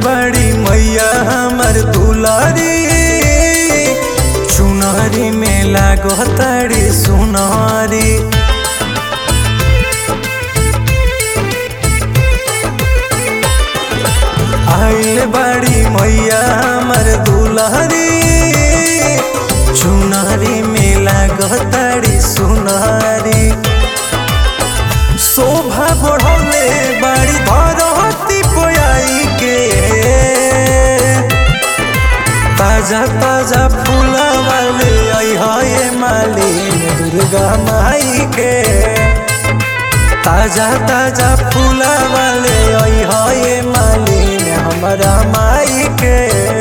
बड़ी मैया हमर दुलारी चुनरी में लागो तारी सुनारी आइल बड़ी मैया हमर दुलारी चुनरी में लागो तारी सुनारी शोभा बढ़ौले बड़ी धरती पोयाई के ताजा ताजा फूला वाले आई हाय मालिन दुर्गा माई के ताजा ताजा फूला वाले आई हाय मालिन हमारा माई के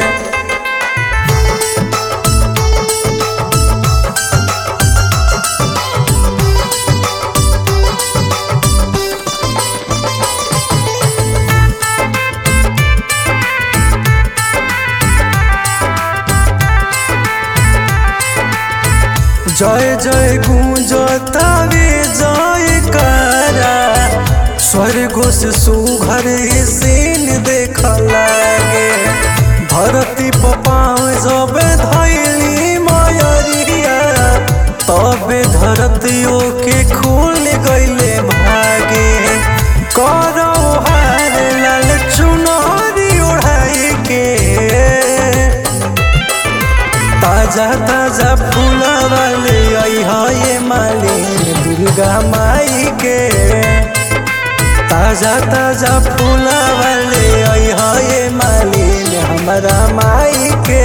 जय जय गूंजतावे जय करा स्वर्ग से सुघर सीन देख लागे धरती पपाव जब धैली मयरिया तबे धरतियों के खुल गईले भागे करो हार लाल चुनरी ओढ़ाई के ताजा ताजा फूला वाले आई हाय मालिन दुर्गा माई के ताजा ताजा फूला वाले आई हाय मालिन हमारा माई के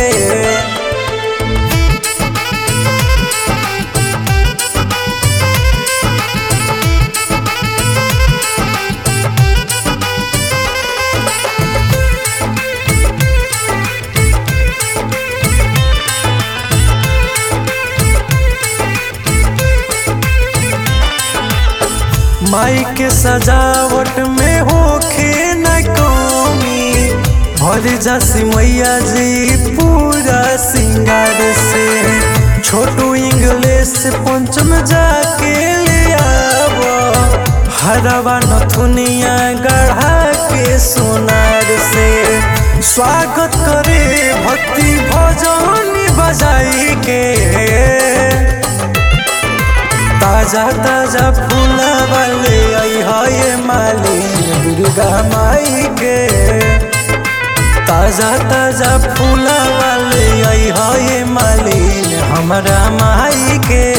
माई के सजावट में होखे न कमी भर जासी मैया जी पूरा सिंगार से छोटू इंग्लिश पंचम जाके ले आव हरवा नथुनिया गढ़ा के सोनार से स्वागत करे भक्ति भजन बजाई के ताजा ताजा फूला वाले आई हाय मालिन दुर्गा माई के ताजा ताजा फूला वाले आई हाय मालिन हमारा माई के